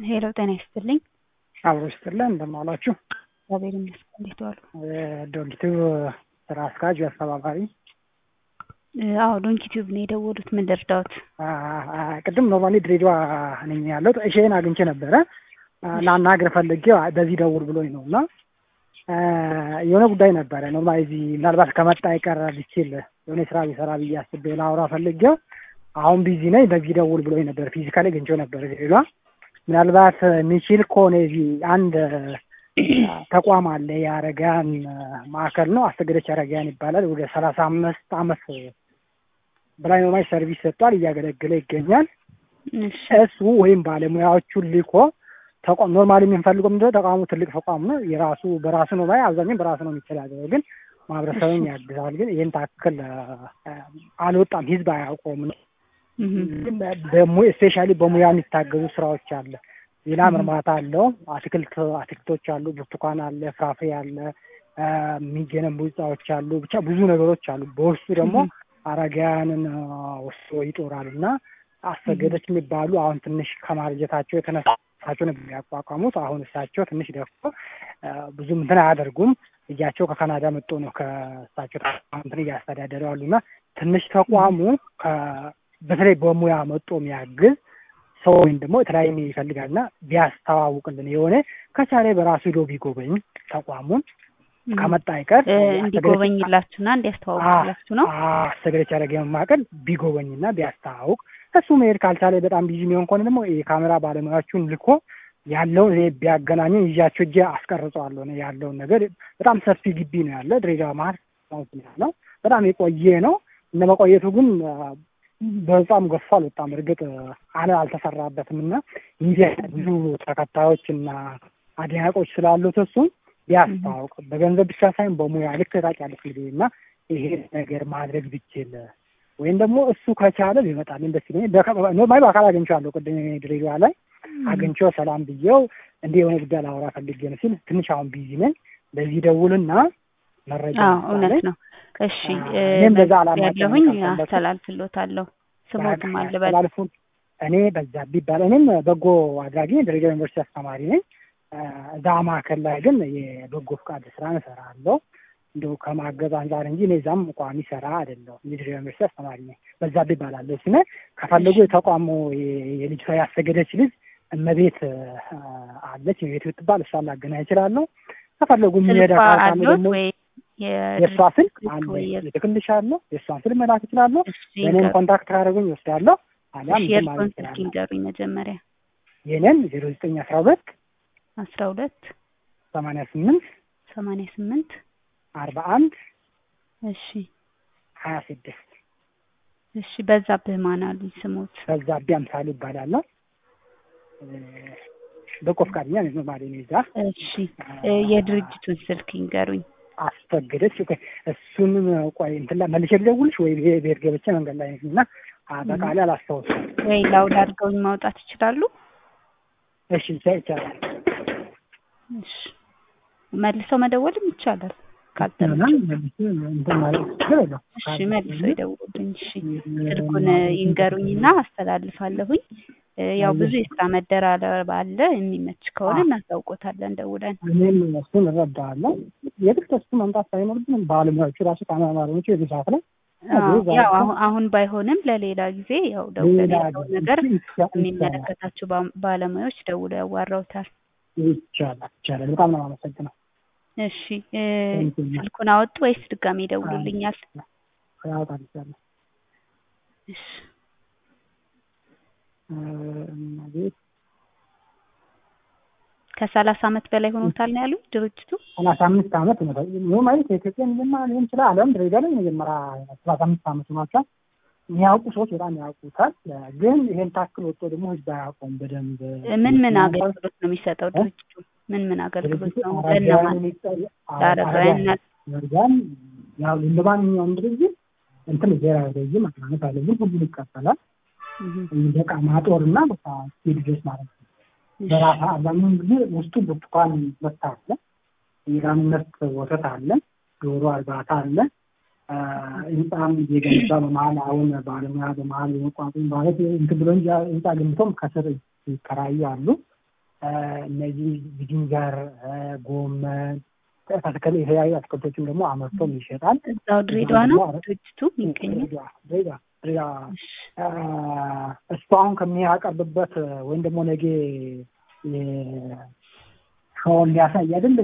ሄሎ ጤና ይስጥልኝ። አብሮ ይስጥልን። እንደምን ዋላችሁ? እግዚአብሔር ይመስገን። እንዴት ዋሉ? ዶንኪቲቭ ስራ አስኪያጅ አስተባባሪ። አዎ ዶንኪ ቲዩብ ነው የደወሉት። ምን ልርዳዎት? ቅድም ኖርማሊ ድሬዳዋ ነኝ ያለሁት። እሺን አግኝቼ ነበረ ላናግር ፈልጌ በዚህ ደውል ብሎኝ ነው እና የሆነ ጉዳይ ነበረ ኖርማሊ እዚህ ምናልባት ከመጣ አይቀር ቢችል የሆነ ስራ ቢሰራ ብዬ አስቤ ላውራ ፈልጌው አሁን ቢዚ ነኝ በዚህ ደውል ብሎኝ ነበር። ፊዚካሊ አግኝቼው ነበር ድሬዳዋ። ምናልባት የሚችል ከሆነ እዚህ አንድ ተቋም አለ የአረጋን ማዕከል ነው። አስተገደች አረጋን ይባላል። ወደ ሰላሳ አምስት አመት በላይ ኖርማል ሰርቪስ ሰጥቷል፣ እያገለገለ ይገኛል። እሱ ወይም ባለሙያዎቹን ልኮ ተቋም ኖርማሊ የምንፈልገው ምንድነው ተቋሙ ትልቅ ተቋም ነው። የራሱ በራሱ ነው ባይ አብዛኛው በራሱ ነው የሚተዳደረው፣ ግን ማህበረሰብን ያግዛል። ግን ይህን ታክል አልወጣም፣ ህዝብ አያውቀውም ነው ደግሞ ስፔሻሊ በሙያ የሚታገዙ ስራዎች አለ። ሌላ ምርማታ አለው። አትክልት አትክልቶች አሉ፣ ብርቱካን አለ፣ ፍራፍሬ አለ፣ የሚገነቡ ህንጻዎች አሉ። ብቻ ብዙ ነገሮች አሉ። በውስጡ ደግሞ አረጋውያንን ወስዶ ይጦራል እና አሰገደች የሚባሉ አሁን ትንሽ ከማርጀታቸው የተነሳ እሳቸው ነበር የሚያቋቋሙት። አሁን እሳቸው ትንሽ ደፍቶ ብዙም እንትን አያደርጉም። ልጃቸው ከካናዳ መጥቶ ነው ከእሳቸው እንትን እያስተዳደሩ አሉና ትንሽ ተቋሙ በተለይ በሙያ መጦ የሚያግዝ ሰው ወይም ደግሞ የተለያየ ይፈልጋል እና ቢያስተዋውቅልን የሆነ ከቻለ በራሱ ሂዶ ቢጎበኝ ተቋሙን ከመጣ አይቀር እንዲጎበኝላችሁና እንዲያስተዋውቅላችሁ ነው። አስተገደች ያደረገ መማቀል ቢጎበኝና ቢያስተዋውቅ እሱ መሄድ ካልቻለ በጣም ቢዚ የሚሆን ከሆነ ደግሞ የካሜራ ባለሙያዎቹን ልኮ ያለውን እኔ ቢያገናኙ ይዣቸው እጄ አስቀርጸዋለሁ ነው ያለውን ነገር። በጣም ሰፊ ግቢ ነው ያለ ድሬዳዋ መሀል ነው። በጣም የቆየ ነው። እነ መቆየቱ ግን በጣም ገፋ አልወጣም። እርግጥ አለ አልተሰራበትም እና ሚዲያ ብዙ ተከታዮች እና አድናቆች ስላሉት እሱም ቢያስታውቅ በገንዘብ ብቻ ሳይሆን በሙያ ልክ ታውቂያለሽ እንግዲህ እና ይሄ ነገር ማድረግ ብችል ወይም ደግሞ እሱ ከቻለ ቢመጣልኝ ደስ ይለኛል። ኖርማሊ በአካል አግኝቼዋለሁ። ቅድም ድሬዳዋ ላይ አግኝቼው ሰላም ብዬው እንዲህ የሆነ ጉዳይ ላወራ ፈልጌ ነው ሲል ትንሽ አሁን ቢዚ ነኝ፣ በዚህ ደውልና መረጃ እውነት ነው። እሺ እኔም በዛ አላማ ያለሁኝ አስተላልፍሎታለሁ። ስሞትም አልበል እኔ በዛብህ ይባላል። እኔም በጎ አድራጊ ድሬዳዋ ዩኒቨርሲቲ አስተማሪ ነኝ። እዛ ማዕከል ላይ ግን የበጎ ፍቃድ ስራ እሰራለሁ እንደው ከማገዝ አንጻር እንጂ እኔ እዛም ቋሚ ስራ አይደለሁም። የድሬዳዋ ዩኒቨርሲቲ አስተማሪ ነኝ። በዛብህ ይባላለሁ። ስነ ከፈለጉ የተቋሙ የልጅቷ ያሰገደች ልጅ እመቤት አለች የቤት ብትባል እሷን ላገናኝ እችላለሁ። ከፈለጉ የሚሄዳ ካለ ደግሞ የእሷ ስልክ አለ ልክልሻለሁ። የእሷን ስልክ መላክ እችላለሁ። የእኔን ኮንታክት ካደረጉኝ ይወስዳለሁ። አሊያም የእርሶን ስልክ ይንገሩኝ መጀመሪያ። የኔን ዜሮ ዘጠኝ አስራ ሁለት አስራ ሁለት ሰማንያ ስምንት ሰማንያ ስምንት አርባ አንድ እሺ ሀያ ስድስት እሺ በዛብህ ማን አሉኝ ስሞት? በዛብህ አምሳሉ ይባላለሁ። በጎ ፈቃደኛ ነኝ ማለት ነው። እዛ እሺ የድርጅቱን ስልክ ይንገሩኝ። አስፈገደች እሱንም ቆይ እንትን ላይ መልሼ ልደውልሽ ወይ ቤት ገብቼ መንገድ ላይ እና አጠቃላይ አላስታውስም። ወይ ላውድ አድርገውኝ ማውጣት ይችላሉ? እሺ ይቻላል። እሺ መልሰው መደወልም ይቻላል። እሺ መልሰው ይደውሉልኝ። እሺ ስልኩን ይንገሩኝና አስተላልፋለሁኝ። ያው ብዙ የስራ መደራረብ አለ። የሚመች ከሆነ እናሳውቆታለን ደውለን። እኔም እሱን እረዳለሁ። የግድ እሱ መምጣት ሳይኖርብን ባለሙያዎቹ ራሱ ካሜራ ባለሙያዎቹ የዚህ ሰዓት ላይ ያው አሁን ባይሆንም ለሌላ ጊዜ ያው ደውለን ያለውን ነገር የሚመለከታቸው ባለሙያዎች ደውለው ያዋራውታል። ይቻላል ይቻላል። በጣም ነው የማመሰግነው። እሺ ስልኩን አወጡ ወይስ ድጋሜ ይደውሉልኛል? ያወጣል ይቻላል። እሺ ከሰላሳ አመት በላይ ሆኖታል ነው ያሉት ድርጅቱ። ሰላሳ አምስት አመት ነው ማለት የኢትዮጵያ መጀመሪያ ሊሆን ይችላል። ዓለም ድሬዳዋ ላይ መጀመሪያ ሰላሳ አምስት አመት ሆኗቸዋል። የሚያውቁ ሰዎች በጣም ያውቁታል። ግን ይሄን ታክል ወጥቶ ደግሞ ህዝብ አያውቀውም በደንብ። ምን ምን አገልግሎት ነው የሚሰጠው ድርጅቱ? ምን ምን አገልግሎት ነው ለእነማን? ለአረጋውያን ያው እንደ ማንኛውም ድርጅት እንትን ብሔራዊ ረጅም ማቅናነት አለብን። ሁሉን ይቀበላል። በቃ ማጦር እና በቃ ስቴድ ድረስ ማለት ነው። በራሳ አብዛኛውን ጊዜ ውስጡ ብርቱካን ምርት አለ፣ የላም ምርት ወተት አለ፣ ዶሮ እርባታ አለ። ህንፃም እየገነባ በመሀል አሁን ባለሙያ በመሀል የመቋቋም ማለት እንትን ብሎ እንጂ ህንፃ ገንብቶም ከስር ይከራዩ አሉ። እነዚህ ዝንጀር፣ ጎመን ተተከለ የተለያዩ አትክልቶችም ደግሞ አመርቶም ይሸጣል። እዛው ድሬዳዋ ነው ድርጅቱ የሚገኘው። ድሬዳዋ ድሬዳዋ ድሬዳዋ እሱ አሁን ከሚያቀርብበት ወይም ደግሞ ነገ ሻውን ሊያሳይ አይደል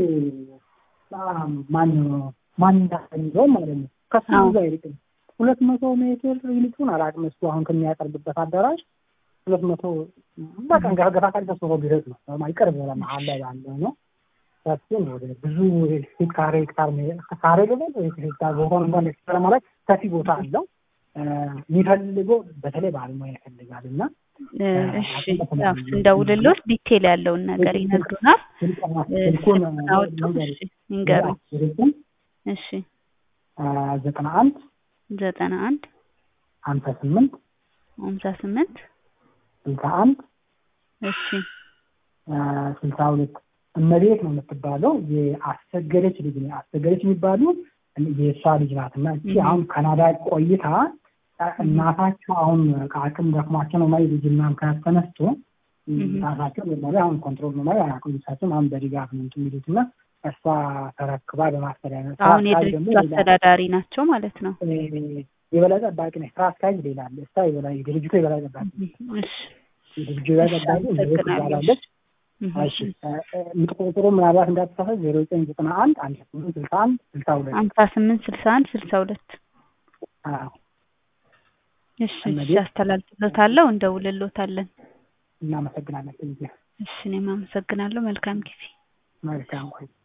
ማን ማን እንዳሰኝዘው ማለት ነው። ከሱ ብዙ አይርቅም። ሁለት መቶ ሜትር ይልቁን አላውቅም። እሱ አሁን ከሚያቀርብበት አዳራሽ ሁለት መቶ በቀን ገፈገፋ ካል ተስሮ ቢረጥ ነው ቅርብ ለመሀል ላይ ያለ ነው። ሰፊን ወደ ብዙ ሄክታር ሄክታር ካሬ ገበል ሄክታር ቦታ እንኳን ሄክታር ማለት ሰፊ ቦታ አለው። የሚፈልገው በተለይ ባለሙያ ይፈልጋል እና እሺ እንደውልሎት ዲቴል ያለውን ነገር ይነግሩናል። ስልኩን ይንገሩኝ። እሺ ዘጠና አንድ ዘጠና አንድ ሀምሳ ስምንት ሀምሳ ስምንት ስልሳ አንድ እሺ ስልሳ ሁለት እመቤት ነው የምትባለው። የአሰገደች ልጅ ነው። አሰገደች የሚባሉ የእሷ ልጅ ናት እና እቺ አሁን ካናዳ ቆይታ እናታቸው አሁን ከአቅም ደክሟቸው ነው ማለት ልጅና ምክንያት ተነስቶ ራሳቸው ኖርማሊ አሁን ኮንትሮል ኖርማሊ አያውቁም። እሳቸውም አሁን በድጋፍ ነው እንትን የሚሉት እና እሷ ተረክባ በማስተዳደር አሁን የድርጅቱ አስተዳዳሪ ናቸው ማለት ነው። የበላይ ጠባቂ ነች። ስራ አስኪያጅ ሌላ አለ። እሷ የበላይ ድርጅቱ የበላይ ጠባቂ የድርጅቱ የበላይ ጠባቂ ሜት ትባላለች። እሺ የምትቆጥሩ ምናልባት እንዳትሳሳት ዜሮ ዘጠኝ ዘጠና አንድ አንድ ስምንት ስልሳ አንድ ስልሳ ሁለት ሀምሳ ስምንት ስልሳ አንድ ስልሳ ሁለት እሺ እሺ አስተላልፍሎታለሁ፣ እንደውልሎታለን። እናመሰግናለን። እሺ እኔም አመሰግናለሁ። መልካም ጊዜ። መልካም ቆይ